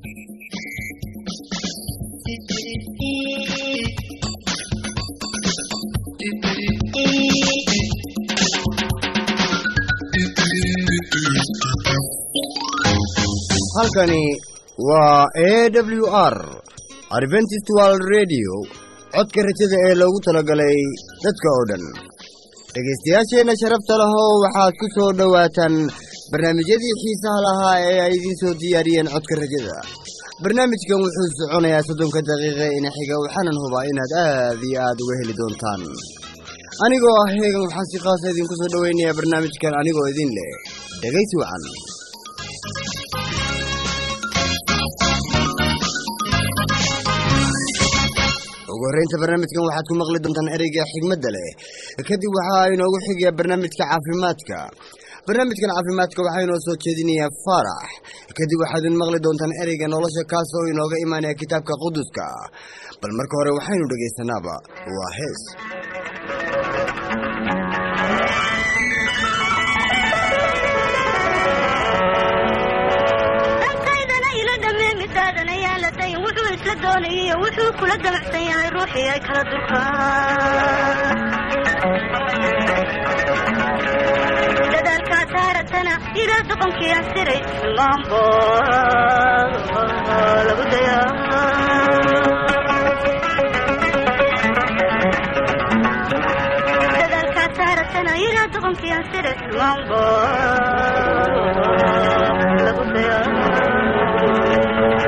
halkani waa a w r adventist world radio codka rajada ee loogu talagalay dadka oo dhan dhegaystayaasheenna sharafta lahow waxaad ku soo dhowaataan barnaamijyadii xiisaha lahaa ee ay idiin soo diyaariyeen codka rajada barnaamijkan wuxuu soconayaa soddonka daqiiqa ina xiga waxaanan hubaa inaad aad iyo aad uga heli doontaan anigoo ah heegan waxaan si khaasa idinku soo dhowaynayaa barnaamijkan anigoo idin leh dhegaysi wacan ugu horreynta barnaamijkan waxaad ku maqli doontaan ereyga xigmadda leh kadib waxaa inoogu xigaya barnaamijka caafimaadka barnaamijkan caafimaadka waxaa inoo soo jeedinayaa faarax kadib waxaadin maqli doontaan ereyga nolosha kaas oo inooga imaanaya kitaabka quduska bal marka hore waxaynu dhegaysanaaba waa hees wuxuu kula damacsan yahay ruuxii ay kala durkaan dadaalkaa saaratana ilaa doqonkii aan siray maanbo lagu dayaa dadaalkaa saaratana ilaa doqonkii aan siray maanbo lagu dayaa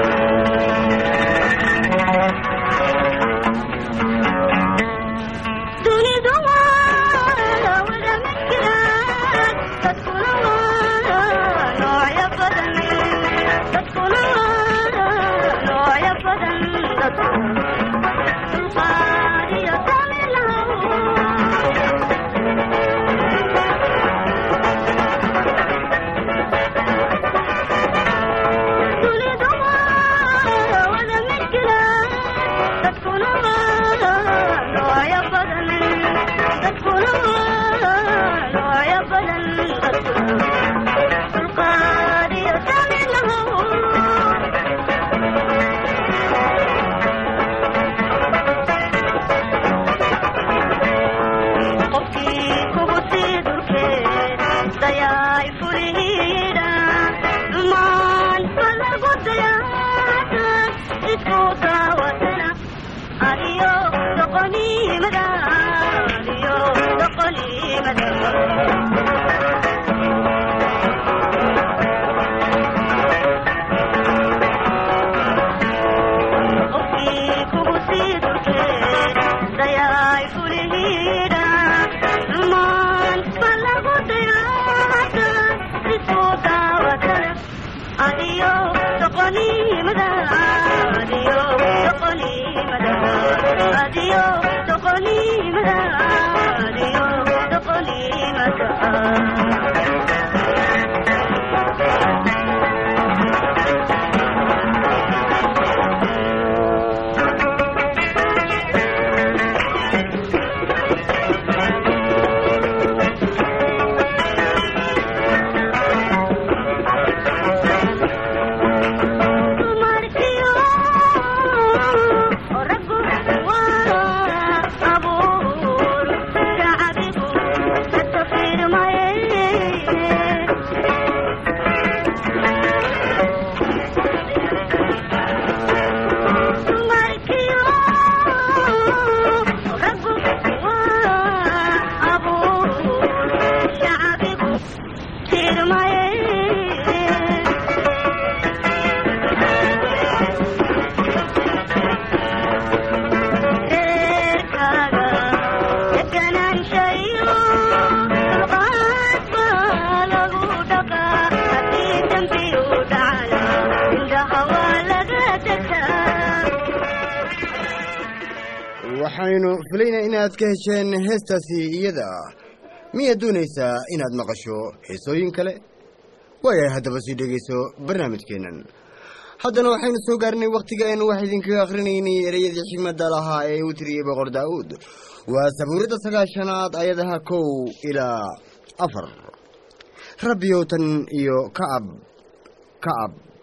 waxaynu filaynaa inaad ka hesheen heestaasi iyada miyaad doonaysaa inaad maqasho heesooyin kale waayahay haddaba sii dhegayso barnaamijkeennan haddana waxaynu soo gaarnay wakhtiga aynu wax idinkaga akhrinaynay ereyadii xigmadda lahaa ee uu tiriyey boqor daa'uud waa sabuuradda sagaashanaad ayadaha kow ilaa afar rabbiyow tan iyo kacab kacab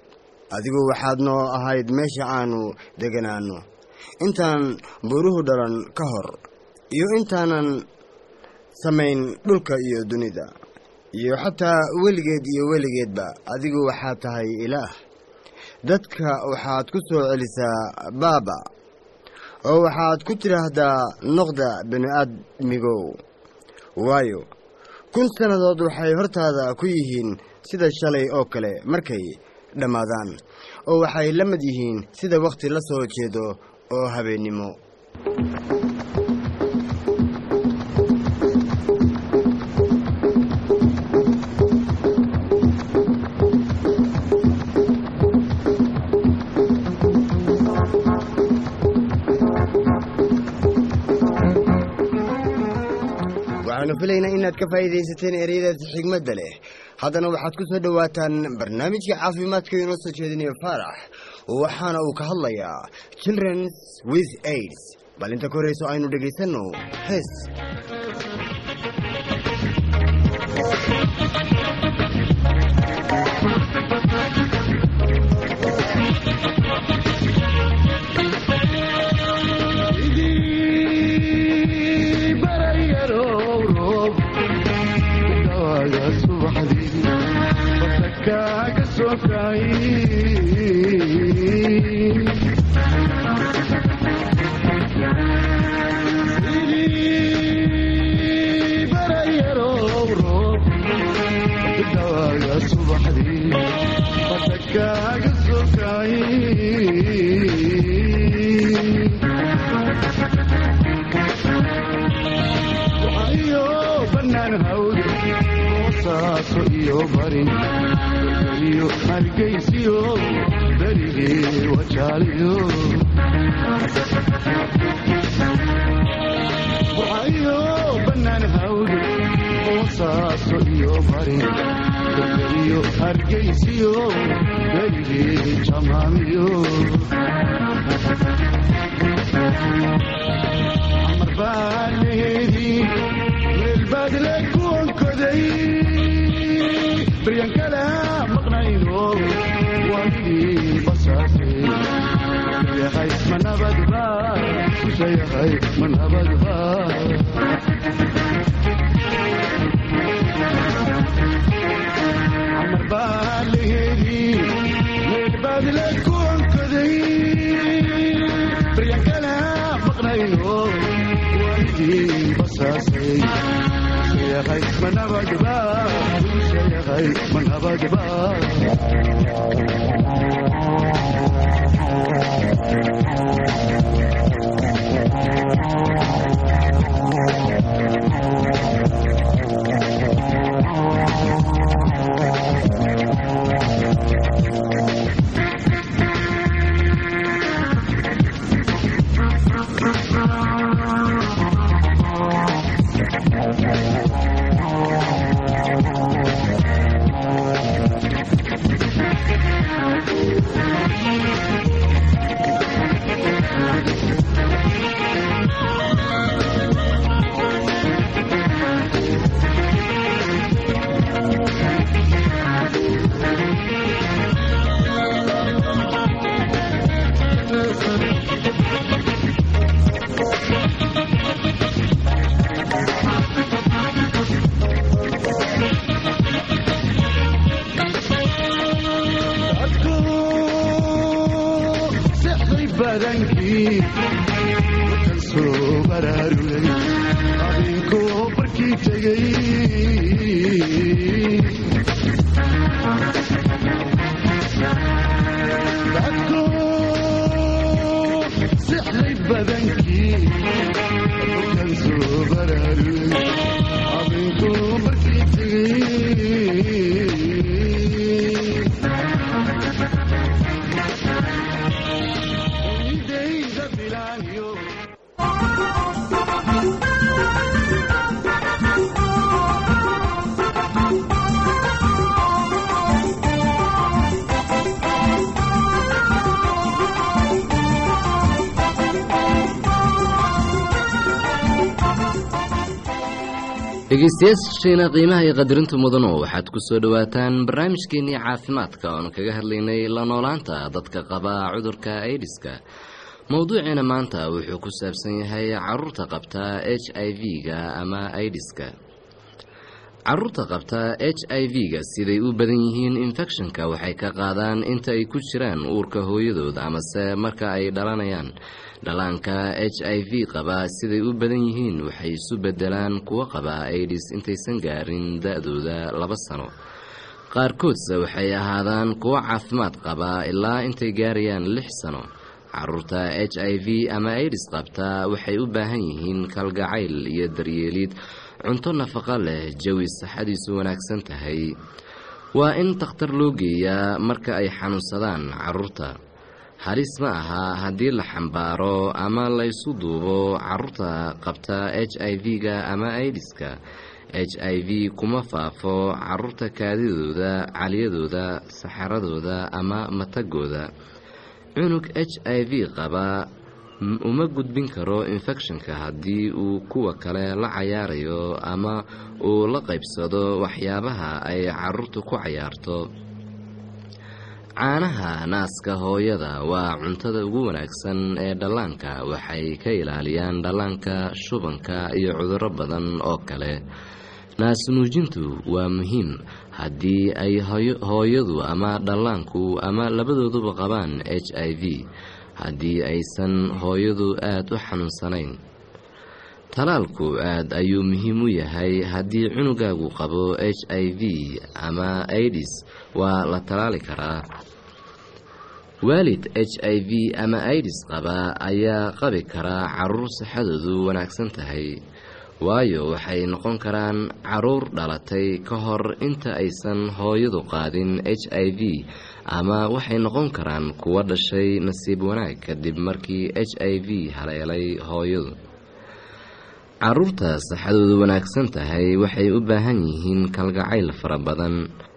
adigu waxaad noo ahayd meesha aanu deganaanno intaan buuruhu dhalan ka hor iyo intaanan samayn dhulka iyo dunida iyo xataa weligeed iyo weligeedba adigu waxaad tahay ilaah dadka waxaad ku soo celisaa baaba oo waxaad ku tidhaahdaa noqda bini'aadmigow waayo kun sannadood waxay hortaada ku yihiin sida shalay oo kale markay dhammaadaan oo waxay la mid yihiin sida wakhti la soo jeedo oo habeennimo waxaanu filaynaa inaad ka faa'iidaysateen ereyadaasi xigmadda leh haddana waxaad ku soo dhowaataan barnaamijka caafimaadka inoo soo jeedinayo faarax waxaana uu ka hadlayaa childrens with aids bal inta ka horreyso aynu dhegaysanno hees dhegeystayaasheena qiimaha iyo qadarinta mudano waxaad ku soo dhowaataan barnaamijkeenii caafimaadka oonu kaga hadlaynay la noolaanta dadka qaba cudurka aidiska mowduuceena maanta wuxuu ku saabsan yahay caruurta qabta h i v-ga ama aidiska caruurta qabta h i v-ga siday u badan yihiin infekshanka waxay ka qaadaan inta ay ku jiraan uurka hooyadood amase marka ay dhalanayaan dhallaanka h i v qaba siday u badan yihiin waxay isu bedelaan kuwo qaba aidis intaysan gaarin da-dooda laba sano qaarkoodse waxay ahaadaan kuwo caafimaad qaba ilaa intay gaarayaan lix sano caruurta h i v ama aidis qabta waxay u baahan yihiin kalgacayl iyo daryeelid cunto nafaqo leh jawi saxadiisu wanaagsan tahay waa in takhtar loo geeyaa marka ay xanuunsadaan caruurta halis ma aha haddii la xambaaro ama laysu duubo caruurta qabta h i v-ga ama aidiska h i v kuma faafo caruurta kaadidooda caliyadooda saxaradooda ama matagooda cunug h i v qaba uma gudbin karo infekshanka haddii uu kuwa kale la cayaarayo ama uu la qaybsado waxyaabaha ay caruurtu ku cayaarto caanaha naaska hooyada waa cuntada ugu wanaagsan ee dhallaanka waxay ka ilaaliyaan dhallaanka shubanka iyo cudurro badan oo kale naasnuujintu waa muhiim haddii ay hooyadu ama dhallaanku ama labadooduba qabaan h i v haddii aysan hooyadu aada u xanuunsanayn talaalku aad ayuu muhiim u yahay haddii cunugaagu qabo h i v ama aidis waa la talaali karaa waalid h i v ama aidis qaba ayaa qabi karaa caruur saxadoodu wanaagsan tahay waayo waxay noqon karaan caruur dhalatay ka hor inta aysan hooyadu qaadin h i v ama waxay noqon karaan kuwa dhashay nasiib wanaag kadib markii h i v haleelay hooyadu caruurta saxadoodu wanaagsan tahay waxay u baahan yihiin kalgacayl fara badan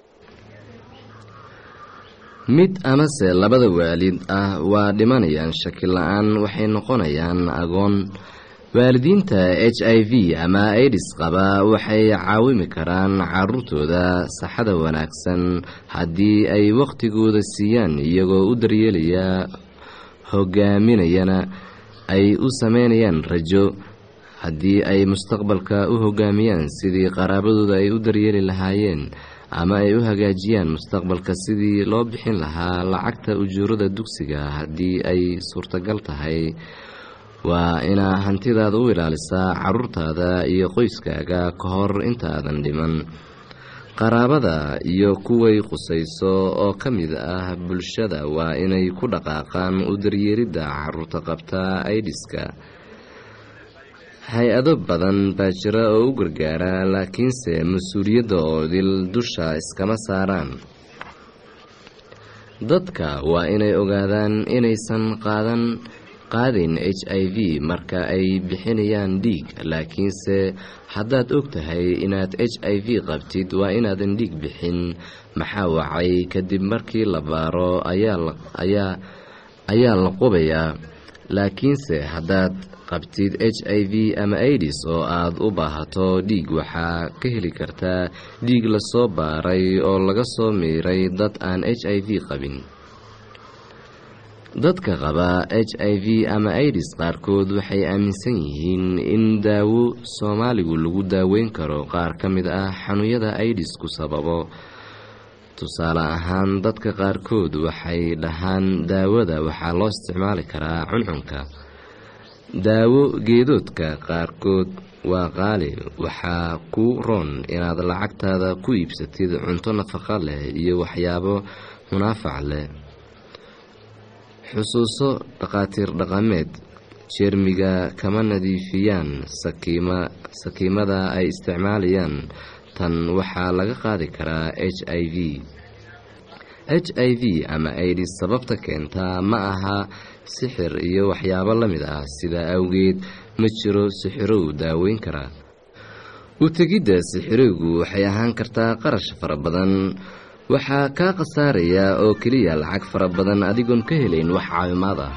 mid amase labada waalid ah waa dhimanayaan shaki la-aan waxay noqonayaan agoon waalidiinta h i v ama aidis qaba waxay caawimi karaan caruurtooda saxada wanaagsan haddii ay wakhtigooda siiyaan iyagoo u daryeelaya hogaaminayana ay u sameynayaan rajo haddii ay mustaqbalka u hogaamiyaan sidii qaraabadooda ay u daryeeli lahaayeen ama ay u hagaajiyaan mustaqbalka sidii loo bixin lahaa lacagta ujuurada dugsiga haddii ay suurtagal tahay waa inaa hantidaada u ilaalisaa caruurtaada iyo qoyskaaga ka hor intaadan dhiman qaraabada iyo kuway qusayso oo ka mid ah bulshada waa inay ku dhaqaaqaan u daryeeridda caruurta qabta aidiska hay-ado badan baa jira oo u gargaara laakiinse mas-uuliyadda oo dil dusha iskama saaraan dadka waa inay ogaadaan inaysan qaadan qaadayn h i v marka ay bixinayaan dhiig laakiinse haddaad og tahay inaad h i v qabtid waa inaadan dhiig bixin maxaa wacay kadib markii la baaro ayaa la qubayaa laakiinse haddaad qabtid h i v ama aidis oo aad u baahato dhiig waxaa ka heli kartaa dhiig lasoo baaray oo laga soo miiray dad aan h i v qabin dadka qaba h i v ama aidis qaarkood waxay aaminsan yihiin in daawo soomaaligu lagu daaweyn karo qaar ka mid ah xanuunyada aidisku sababo tusaale ahaan dadka qaarkood waxay dhahaan daawada waxaa loo isticmaali karaa cuncunka daawo geedoodka qaarkood waa qaali waxaa ku roon inaad lacagtaada ku iibsatid cunto nafaqo leh iyo waxyaabo munaafac leh xusuuso dhaqaatiir dhaqameed jeermiga kama nadiifiyaan sakiimada ay isticmaalayaan tan waxaa laga qaadi karaa h i v h i v ama aidis sababta keentaa ma aha sixir iyo waxyaabo la mid ah sidaa awgeed ma jiro sixirow daaweyn karaa u tegidda sixirowgu waxay ahaan kartaa qarash fara badan waxaa kaa khasaaraya oo keliya lacag fara badan adigoon ka helayn wax caawimaad ah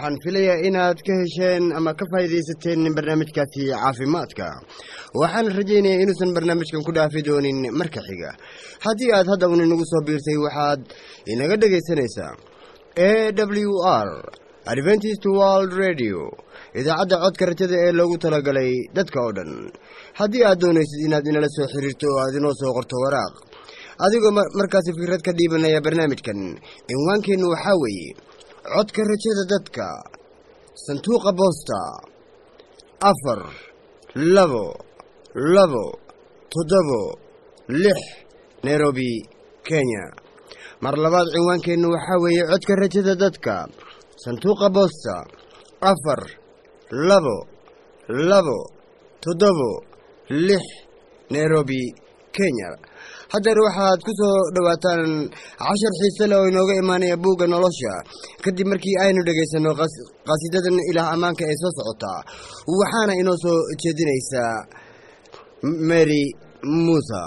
waxaan filayaa inaad ka hesheen ama ka faa'iidaysateen barnaamijkaasi caafimaadka waxaan rajaynayaa inuusan barnaamijkan ku dhaafi doonin marka xiga haddii aad hadda un inagu soo biirtay waxaad inaga dhegaysanaysaa a w r adventist world radio idaacadda codka rajada ee loogu talagalay dadka oo dhan haddii aad doonaysid inaad inala soo xiriirto oo aad inoo soo qorto waraaq adigoo markaasi fikrad ka dhiibanaya barnaamijkan cinwaankeennu waxaa weeye codka rajada dadka sanduuqa boosta afar labo labo toddobo lix nairobi kenya mar labaad cinwaankeennu waxaa weeye codka rajada dadka sanduuqa boosta afar labo labo toddobo lix nairobi kenya haddeer waxaad ku soo dhowaataan cashar xiise leh oo inooga imaanaya buugga nolosha kadib markii aynu dhegaysanno qasiidadan ilaah ammaanka ee soo socotaa waxaana inoo soo jeedinaysaa mary muusa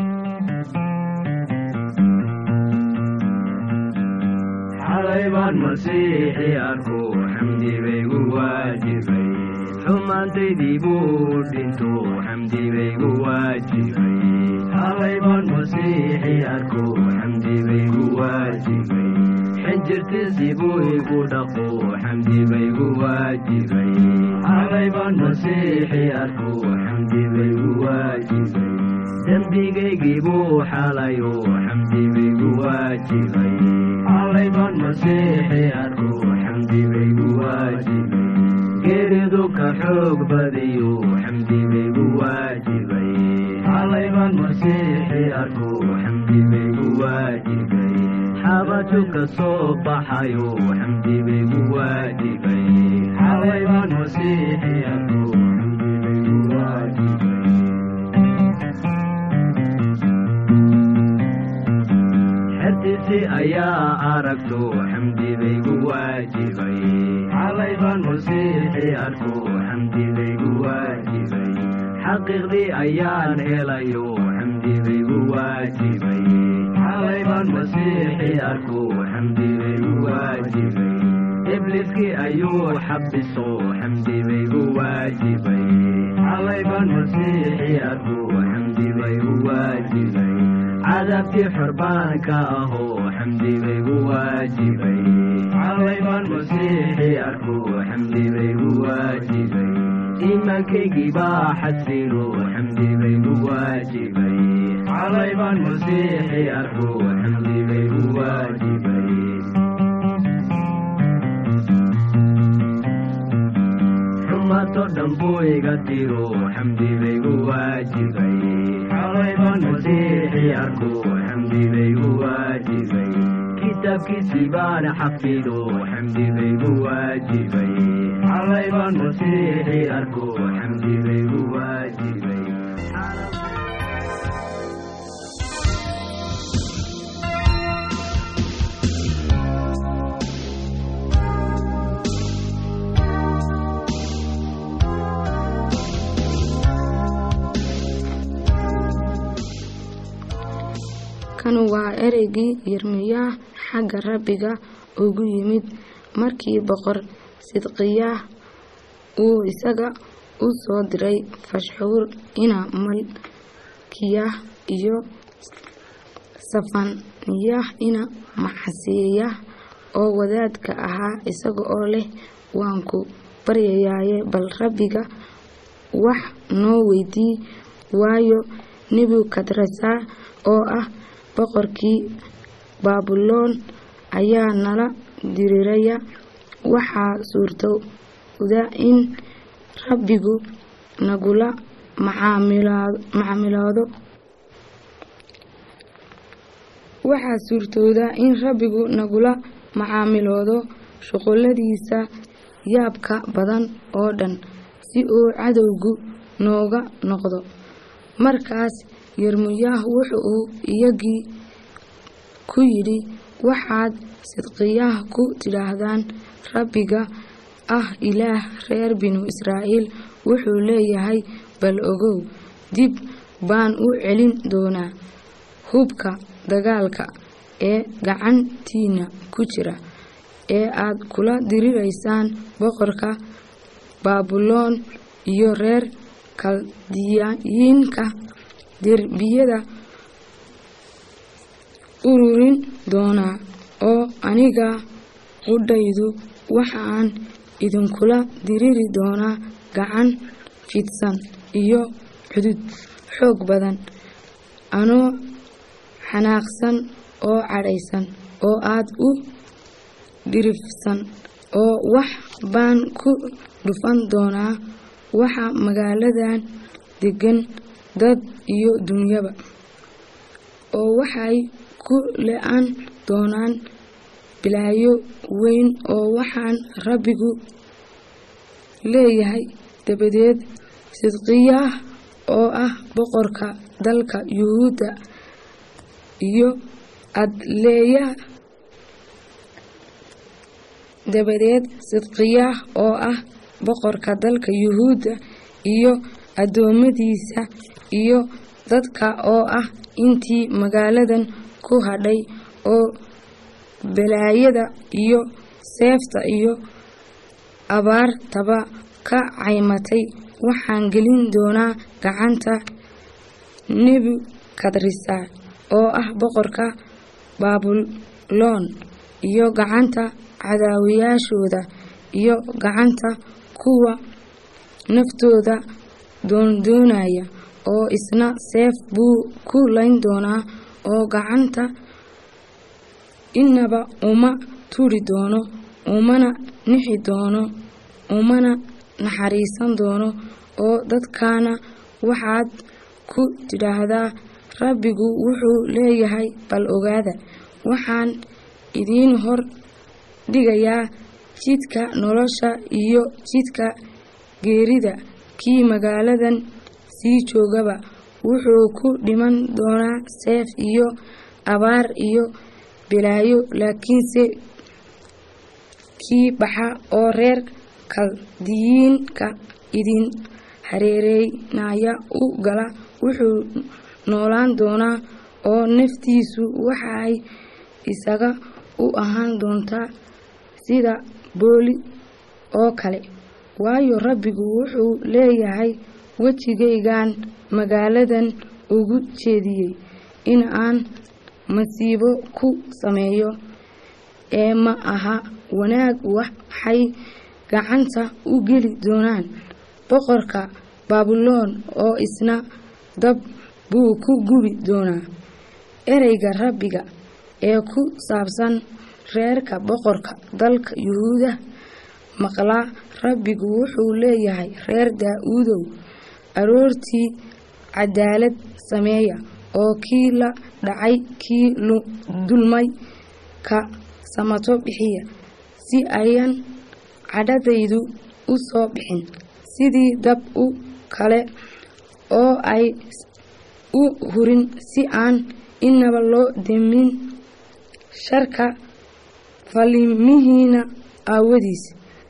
xalay baan masiixi arku xamdi baygu waajibay xumaantaydii buu dhinto xamdi baygu waajibay xalay baan masiixi arku xamdi baygu waajibay xinjirtiisii buu igu dhaqo xamdi baygu waajibay xalay baan masiixi arku xamdi baygu waajibay dembigaygii buu xalayo xamdi baygu waajibay xalay baan masiixi arku xamdi baygu waajibay geeridu ka xoog badiyo xamdi baygu waajibay xalay baan masiixi arku xamdi baygu waajibay xabaju ka soo baxayo xamdi baygu waajibay xalay baan masiixi arku xamdi baygu waajibay xertiisii ayaa aragto xamdi baygu waajibay xalay baan masiixi arku xamdi baygu waajibay xaqiiqdii ayaan helayo xamdi baygu waajibay xalay baan masiixi arku xamdi baygu waajibay ibliskii ayuu xabiso xamdi baygu waajibay xalay baan masiixi arku xamdi baygu waajibay cadaabtii xorbaanka ahoo xamdi baygu waajibay xalay baan masiixi arku xamdi baygu waajibay iimaankaygii baa xasilo xamdi baygu waajibay xalay baan masiixi arku xamdi baygu waajibay xumato dhan buu iga tiro xamdi baygu waajibay xalay baan masiixi arku xamdi baygu waajibay kitaabkiisii baan xafido xamdi baygu waajibay xalay baan masiixi arku xamdi baygu waajibay kanu waa ereygii yirmiyaah xagga rabbiga ugu yimid markii boqor sidqiyaah uu isaga u soo diray fashxuur ina malkiyah iyo safaniyah ina maxasiyah oo wadaadka ahaa isaga oo leh waan ku baryayaaye bal rabbiga wax noo weydii waayo nebukadresa oo ah boqorkii baabuloon ayaa nala diriraya waxaa suurtowda in rabbigu nagula macaamiloodo waxaa suurtooda in rabbigu nagula macaamiloodo shuquladiisa yaabka badan oo dhan si uu cadowgu nooga noqdo markaas yermuyaah wuxuu iyagii ku yidhi waxaad sidqiyaah ku tidhaahdaan rabbiga ah ilaah reer binu israa'iil wuxuu leeyahay bal ogow dib baan u celin doonaa hubka dagaalka ee gacantiina ku jira ee aad kula diriraysaan boqorka baabuloon iyo reer kaldiyiinka derbiyada ururin doonaa oo aniga qudhaydu waxaan idinkula diriri doonaa gacan fidsan iyo cudud xoog badan anoo xanaaqsan oo cadhaysan oo aad u dhirifsan oo wax baan ku dhufan doonaa waxa magaaladan deggan dad iyo dunyaba oo waxay ku le-an doonaan bilaayo weyn oo waxaan rabbigu leeyahay dabadeed sidqiyaah oo ah boqorka dalka yuhuudda iyo adleeya dabadeed sidqiyaah oo ah boqorka dalka yuhuudda iyo addoommadiisa iyo dadka oo ah intii magaaladan ku hadhay oo balaayada iyo seefta iyo abaartaba ka caymatay waxaan gelin doonaa gacanta nebukadrisar oo ah boqorka baabuloon iyo gacanta cadaawayaashooda iyo gacanta kuwa naftooda doondoonaya oo isna seef buu ku layn doonaa oo gacanta inaba uma turi doono umana nixi doono umana naxariisan doono oo dadkaana waxaad ku tidhaahdaa rabbigu wuxuu leeyahay bal ogaada waxaan idiin hor dhigayaa jidka nolosha iyo jidka geerida kii magaaladan sii joogaba wuxuu ku dhiman doonaa seef iyo abaar iyo bilaayo laakiinse kii baxa oo reer kaldiyiinka idin hareereynaya u gala wuxuu noolaan doonaa oo naftiisu waxay isaga u ahaan doontaa sida booli oo kale waayo rabbigu wuxuu leeyahay wejigaygan magaaladan ugu jeediyey in aan masiibo ku sameeyo ee ma aha wanaag waxay gacanta u geli doonaan boqorka baabuloon oo isna dab buu ku gubi doonaa ereyga rabbiga ee ku saabsan reerka boqorka dalka yuhuuda maqlaa rabbigu wuxuu leeyahay reer daa-uudow aroortii cadaalad sameeya oo kii la dhacay kii dulmay ka samato bixiya si ayan cadhadaydu u soo bixin sidii dab u kale oo ay u hurin si aan inaba loo demin sharka falimihiina aawadiis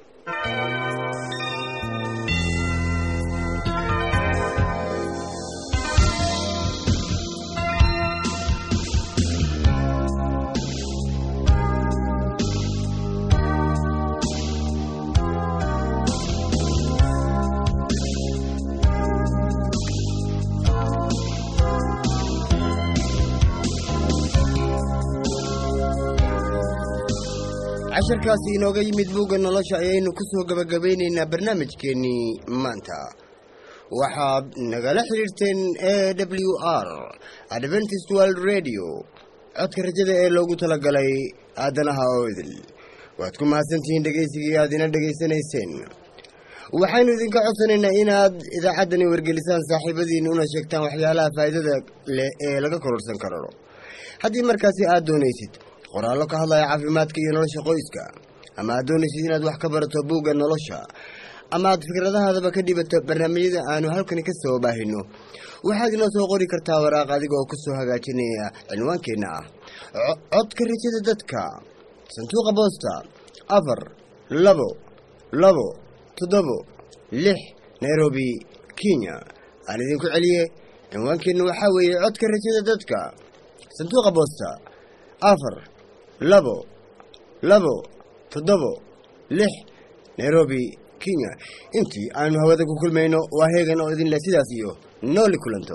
casharkaasi inooga yimid buugga nolosha ayaynu ku soo gebagabaynaynaa barnaamijkeennii maanta waxaad nagala xidhiirteen a w r adventist world radio codka rajada ee loogu talagalay aadanaha oo idil waad ku mahadsantihiin dhegaysigii aad ina dhegaysanayseen waxaynu idinka codsanaynaa inaad idaacaddani wargelisaan saaxiibadiin una sheegtaan waxyaalaha faa'iidada leh ee laga kororsan karo haddii markaasi aad doonaysid qoraallo ka hadlaya caafimaadka iyo nolosha qoyska ama aad doonaysid inaad wax ka barato buugga nolosha ama aad fikradahaadaba ka dhibato barnaamijyada aanu halkani ka soo baahino waxaad inoo soo qori kartaa waraaq adiga oo kusoo hagaajinaya cinwaankeenna ah codka rajada dadka sanduuqa boosta afar labo labo toddobo lix nairobi kenya aan idinku celiye cinwaankeenna waxaa weeye codka rajada dadka sanduuqa boosta afar labo labo toddobo lix nairobi kenya intii aanu hawada ku kulmayno waa heegan oo idin leh sidaas iyo nooli kulanto